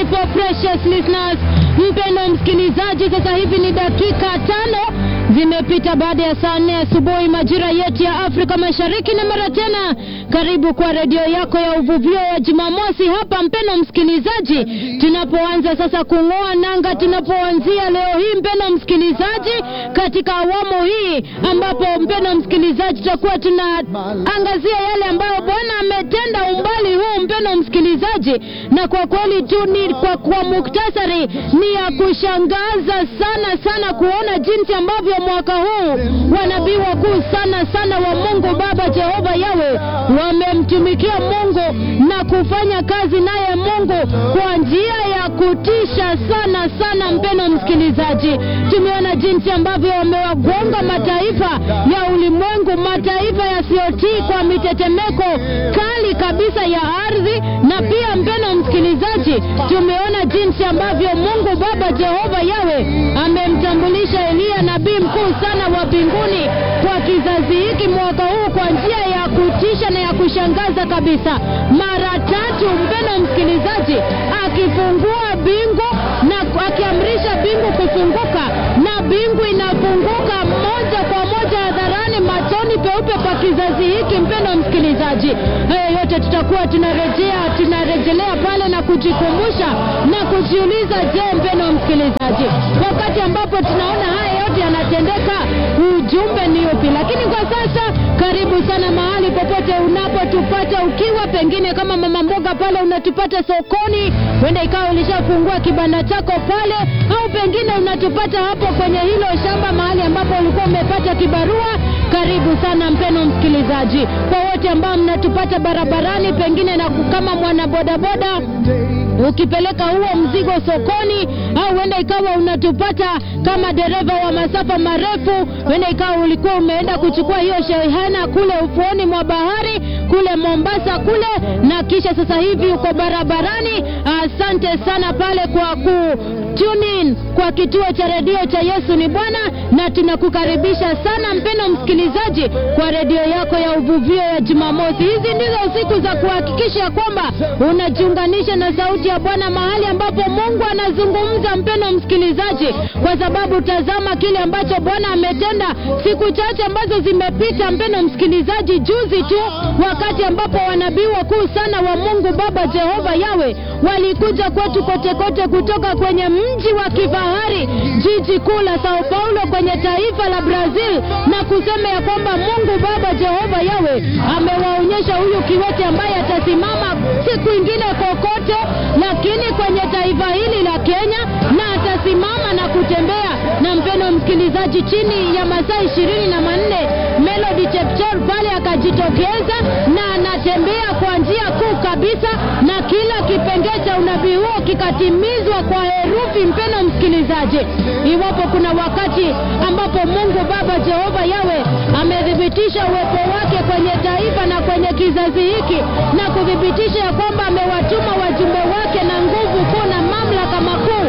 beautiful precious listeners. Mpendo msikilizaji, sasa hivi ni dakika tano zimepita baada ya saa nne asubuhi majira yetu ya Afrika Mashariki, na mara tena karibu kwa redio yako ya uvuvio wa Jumamosi hapa, mpendo msikilizaji, tunapoanza sasa kung'oa nanga, tunapoanzia leo hii, mpendo msikilizaji, katika awamu hii ambapo mpendo msikilizaji, tutakuwa tunaangazia yale ambayo Bwana ametenda umbali huu, mpendo msikilizaji, na kwa kweli tu ni kwa, kwa muktasari ni ya kushangaza sana sana kuona jinsi ambavyo mwaka huu wanabii wakuu sana sana wa Mungu Baba Jehova Yawe wamemtumikia Mungu na kufanya kazi naye Mungu kwa njia ya kutisha sana sana. Mpeno msikilizaji, tumeona jinsi ambavyo wamewagonga mataifa ya ulimwengu, mataifa yasiyotii kwa mitetemeko kali kabisa ya ardhi, na pia mpeno msikilizaji, tumeona jinsi ambavyo Mungu Baba Jehova Yawe amemtambulisha Eliya nabii mkuu sana wa mbinguni kwa kizazi hiki mwaka huu kwa njia ya kutisha na ya kushangaza kabisa, mara tatu, mpeno msikilizaji, akifungua bingu na akiamrisha bingu kufunguka, na bingu inafunguka moja kwa moja hadharani, machoni peupe kwa kizazi hiki. Mpeno msikilizaji, hayo yote tutakuwa tunarejea tunarejelea pale na kujikumbusha na kujiuliza, je, mpeno msikilizaji, wakati ambapo tunaona haya yote yanatendeka, ujumbe ni upi? Lakini kwa sasa, karibu sana mahali popote unapotupata, ukiwa pengine kama mama mboga pale unatupata sokoni, huenda ikawa ulishafungua kibanda chako pale, au pengine unatupata hapo kwenye hilo shamba mahali ambapo ulikuwa umepata kibarua. Karibu sana mpeno msikilizaji, kwa wote ambao mnatupata barabarani, pengine na kama mwana bodaboda ukipeleka huo mzigo sokoni, au huenda ikawa unatupata kama dereva wa masafa marefu, huenda ikawa ulikuwa umeenda kuchukua hiyo shehena kule ufuoni mwa bahari kule Mombasa kule, na kisha sasa hivi uko barabarani. Asante sana pale kwa ku tune in kwa kituo cha redio cha Yesu ni Bwana, na tunakukaribisha sana mpeno msikilizaji kwa redio yako ya uvuvio ya Jumamosi. Hizi ndizo siku za kuhakikisha kwamba unajiunganisha na sauti ya Bwana mahali ambapo Mungu anazungumza, mpeno msikilizaji, kwa sababu tazama kile ambacho Bwana ametenda siku chache ambazo zimepita, mpeno msikilizaji, juzi tu wakati ambapo wanabii wakuu sana wa Mungu Baba Jehova Yawe walikuja kwetu kote kote kutoka kwenye mji wa kifahari jiji kuu la Sao Paulo kwenye taifa la Brazil na kusema ya kwamba Mungu Baba Jehova Yawe amewaonyesha huyu kiwete ambaye atasimama siku ingine kokote, lakini kwenye taifa hili la Kenya na atasimama na kutembea. Na mpeno msikilizaji, chini ya masaa ishirini na manne Melody Chepchor pale akajitokeza na anatembea kwa njia kuu kabisa, na kila kipengee cha unabii huo kikatimizwa kwa herufi. Mpeno msikilizaji, iwapo kuna wakati ambapo Mungu Baba Jehova Yawe amethibitisha uwepo wake kwenye taifa na kwenye kizazi hiki na kuthibitisha ya kwamba amewatuma wajumbe wake na nguvu kuu na mamlaka makuu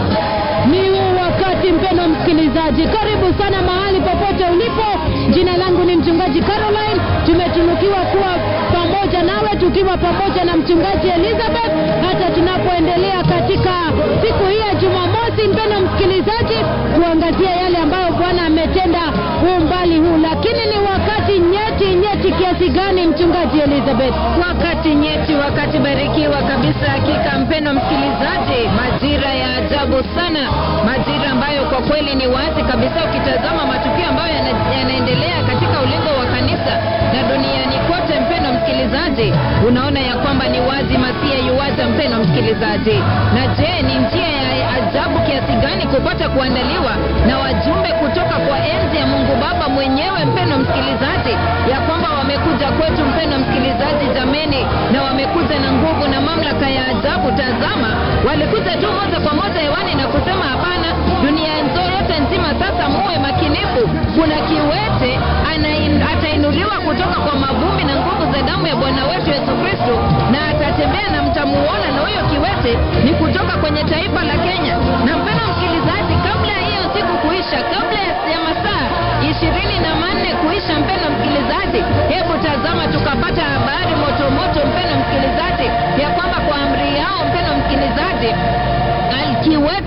ni huu wakati. Mpeno msikilizaji, karibu sana mahali popote ulipo. Jina langu ni mchungaji Caroline. Tumetunukiwa kuwa pamoja nawe tukiwa pamoja na mchungaji Elizabeth hata tunapoendelea katika siku hii ya Jumamosi, mpeno msikilizaji, kuangazia yale ambayo Bwana ametenda umbali huu. Lakini ni wakati nyeti nyeti kiasi gani, mchungaji Elizabeth? Wakati nyeti, wakati barikiwa kabisa. Hakika mpendo msikilizaji, majira ya ajabu sana, majira ambayo kwa kweli ni wazi kabisa, ukitazama matukio ambayo yana- yanaendelea katika ulingo wa kanisa na duniani kote, mpendo msikilizaji, unaona ya kwamba ni wazi masia yuwaja, mpendo msikilizaji. Na je, ni njia ya ajabu kiasi gani kupata kuandaliwa na wajumbe kutoka kwa enzi ya Mungu Baba mwenyewe, mpendo msikilizaji, ya kwamba wamekuja kwetu, mpendo msikilizaji, jameni, na wamekuja na nguvu na mamlaka ya ajabu. Tazama, walikuja tu moja kwa moja hewani na kusema hapana, dunia nzo yote nzima sasa muwe makinifu, kuna kiwete anain- atainuliwa kutoka kwa mavumbi na nguvu za damu ya Bwana wetu Yesu Kristo, na atatembea na mtamuona, na huyo kiwete ni kutoka kwenye taifa la Kenya. Na mpendo msikilizaji, kabla ya hiyo siku kuisha, kabla ya ya masaa ishirini na manne kuisha, mpendo msikilizaji, hebu tazama, tukapata habari moto moto, mpendo msikilizaji, ya kwamba kwa amri yao, mpendo msikilizaji,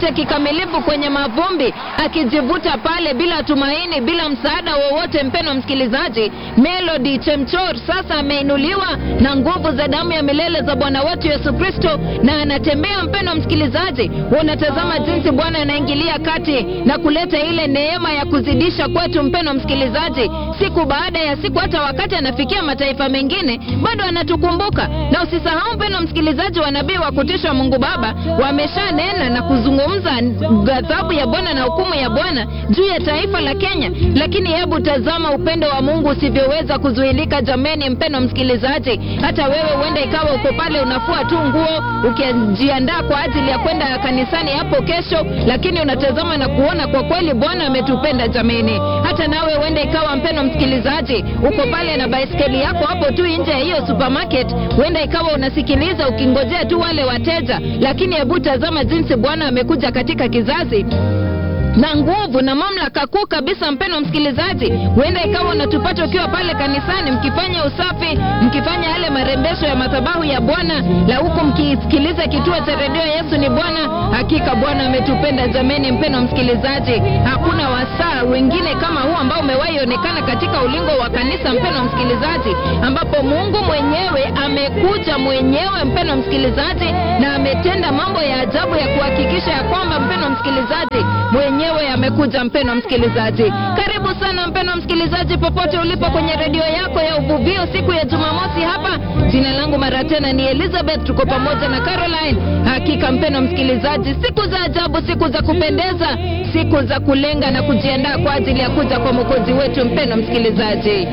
amejikita kikamilifu kwenye mavumbi, akijivuta pale bila tumaini, bila msaada wowote. Mpeno msikilizaji, Melody Chemchor sasa ameinuliwa na nguvu za damu ya milele za Bwana wetu Yesu Kristo, na anatembea. Mpeno msikilizaji, unatazama jinsi Bwana anaingilia kati na kuleta ile neema ya kuzidisha kwetu. Mpeno msikilizaji, siku baada ya siku, hata wakati anafikia mataifa mengine, bado anatukumbuka. Na usisahau mpeno msikilizaji, wanabii wa kutisha Mungu Baba wameshanena na kuzungumza ghadhabu ya Bwana na hukumu ya Bwana juu ya taifa la Kenya. Lakini hebu tazama upendo wa Mungu usivyoweza kuzuilika. Jameni, mpeno msikilizaji, hata wewe huenda ikawa uko pale unafua tu nguo ukijiandaa kwa ajili ya kwenda kanisani hapo kesho, lakini unatazama na kuona kwa kweli Bwana ametupenda jameni. Hata nawe huenda ikawa mpeno msikilizaji, uko pale na baiskeli yako hapo tu nje ya hiyo supermarket, huenda ikawa unasikiliza ukingojea tu wale wateja, lakini hebu tazama jinsi Bwana amekuja katika kizazi na nguvu na mamlaka kuu kabisa. Mpeno msikilizaji, huenda ikawa unatupata ukiwa pale kanisani mkifanya usafi, mkifanya yale marembesho ya madhabahu ya Bwana, na huku mkisikiliza kituo cha redio Yesu ni Bwana. Hakika Bwana ametupenda jameni. Mpeno msikilizaji, hakuna wasaa wengine kama huu ambao umewahi onekana katika ulingo wa kanisa, mpeno msikilizaji, ambapo Mungu mwenyewe amekuja mwenyewe, mpeno msikilizaji, na ametenda mambo ya ajabu ya kuhakikisha ya kwamba, mpeno msikilizaji, mwenyewe amekuja. Mpeno msikilizaji, karibu sana mpeno msikilizaji, popote ulipo kwenye redio yako ya uvuvio siku ya Jumamosi hapa. Jina langu mara tena ni Elizabeth, tuko pamoja na Caroline. Hakika mpeno msikilizaji, siku za ajabu, siku za kupendeza, siku za kulenga na kujiandaa kwa ajili ya kuja kwa mwokozi wetu. Mpeno msikilizaji